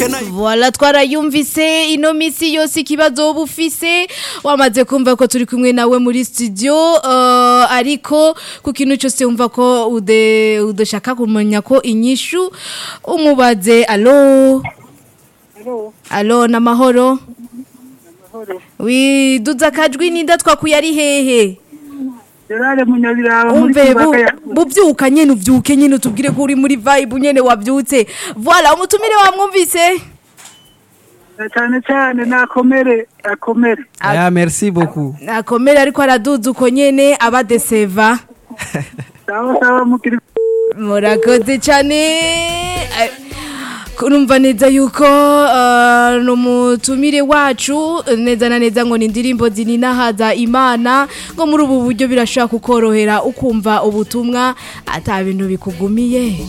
Voila twarayumvise ino misi yose ikibazo woba ufise wamaze kumva ko turi kumwe nawe muri studio uh, ariko ku kintu cyose wumva ko ude udashaka kumenya ko inyishu umubaze alo Hello, alo namahoro mahoro. wi duza kajwi ninda twakuye ari hehe Gerard Munyabiraba muri umve bu- Kibaka ya buvyuka nyene uvyuke nyene utubwire ko uri muri vibe nyene wavyutse voila umutumire wamwumvise cyane cyane nakomere akomere. Ah, merci beaucoup. akomera ariko araduza uko nyene abadeseva Sawa sawa mukiri murakoze cyane Eh, kurumva neza yuko uh, numutumire wacu neza na neza ngo ni indirimbo zininahaza imana ngo muri ubu buryo birashobora kukorohera ukumva ubutumwa ata bintu bikugumiye